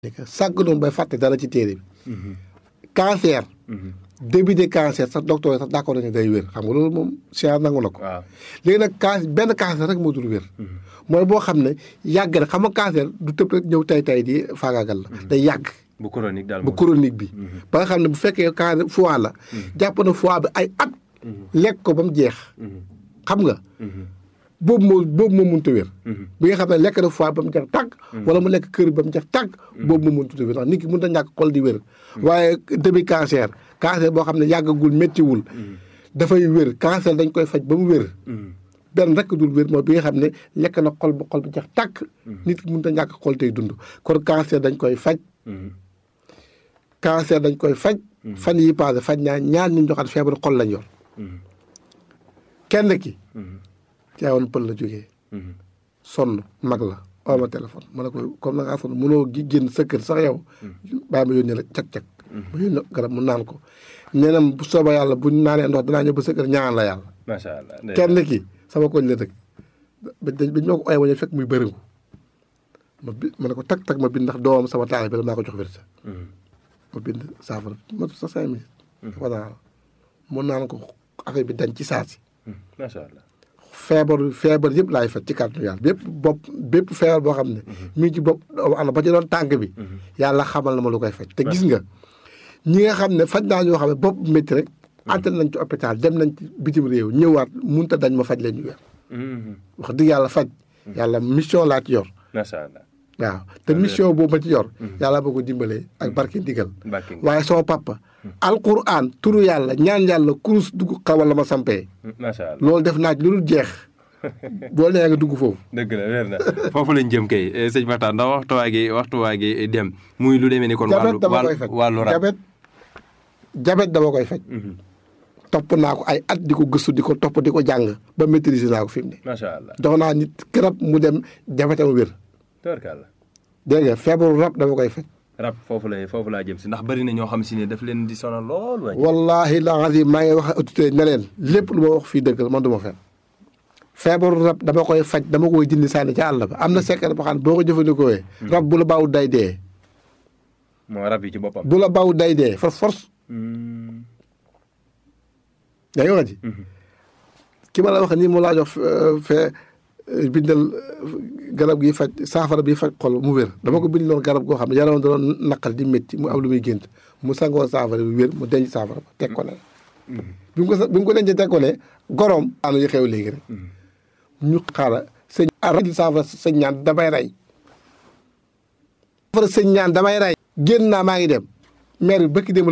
sàgg noonu bay fàtte dara ci téere bi cancer début de cancer sax docteur yi sax d'accord nañu day wér xam nga loolu moom science nangu na ko waaw léegi nag can benn cancer rek moo dul wér mooy boo xam ne yàgg na xam nga cancer du tëb rek ñëw tay tay di faagaagal la day yàgg bu chronique daal bu chronique bi ba nga xam ne bu fekkee cancer foie la jàpp na foie bi ay at lekk ko ba mu jeex xam nga boobu moo boobu moo mënut a wér bi nga xam ne lekk na foie ba mu jeex tàgg wala mu lekk kër ba mu jeex tàgg boobu moo mënut a wér ndax nit ki mënut a ñàkk xol di wér waaye début cancer cancer boo xam ne yàggagul méttiwul dafay wér cancer dañ koy faj ba mu wér benn rek dul wér mooy bi nga xam ne lekk na xol ba xol ba jeex tàkk nit ki mënut a ñàkk xol tey dund kon cancer dañ koy faj cancer dañ koy faj fan yi passé faj ñaa ñaar ñu joxaat feebaru xol lañ yor kenn ki caawoon pël la jógee sonn mag la oo ma téléphone ma ne ko comme na ngaa sonn mënoo gi génn sa kër sax yow bàyyi ma yónnee la cag-cag ma yónnee garab mu naan ko nee na bu sooba yàlla buñ naanee ndox danaa ñëw ba sa kër ñaan la yàlla macha allah kenn ki sama koñ la dëkk bañ ma ko ooye wañe fekk muy bëriŋu ma bi ma ne ko tag tag ma bind ndax doomam sama taal bi la maa ko jox wérsa ma bind saafara matu sa cinq minutes voilà mun naan ko affaire bi dañ ci saasi macha allah feebar feebar yëpp laay faj ci kàttanu yàlla bépp bopp bépp feebar boo xam ne mi ngi ci bopp doomu aadama ba ci doon tànk bi yàlla xamal na ma lu koy faj te gis nga ñi nga xam ne faj naa ñoo xam ne bopp métti rek antel nañ ci hôpital dem nañ ci bitim réew ñëwaat munta dañ ma faj leen ñu weer wax dëgg yàlla faj yàlla mission laa ci yor macha allah waaw te mission boobu ma ci yor yàlla boo ko dimbalee ak barke ndigal Barke ndigal. waaye sama papa alquran turu yàlla ñaan yàlla kurus dugg xawal la ma sampee macha allah loolu def naa ci lu dul jeex boo nee nga dugg foofu dëgg la weer na foofu lañ jëm kay eh, sëñ Makhtar ndax waxtu waa gi waxtu waa gi dem muy lu demee ni kon jabet wàllu dama koy wàllu faj wàllu rab jabet jabet dama koy faj Mhm. topp naa ko ay at di ko gëstu di ko topp di ko jàng ba maîtriser naa ko fi mu ne macha allah jox naa nit garab mu dem jabetam wér tabarkàlla dégg nga feebaru rab dama koy faj rab foofu la foofu laa jëm si ndax bari na ñoo xam si ne daf leen di sonal lool waay wallahi la azim maa ngi wax ak autorité ne leen lépp lu ma wax fii dëgg la man du ma fen feebaru rab dama koy faj dama koy dindi sànni ca àll ba am na secret boo xam ne boo ko jëfandikoo rab bu la baaw day dee moo rab yi ci boppam bu la baaw day dee for force Mm. yaa ngi wax ji ki ma la wax nii mu laa jox euh, fee euh, bindal euh, garab gi faj saafara bi faj xol mu wér dama ko bind loon garab goo xam ne yaram da doon naqal di métti mu am lu muy gént mu sangoo saafara bi wér mu denc saafara ba teg ko ne bi mu ko sa- bi mu ko dencee teg ko ne goroom aanu yi xew léegi rek ñu xaara sëñ araj saafara sëñ ñaan damay rey saafara sëñ ñaan damay rey génn naa maa ngi dem maire bi bëkki dem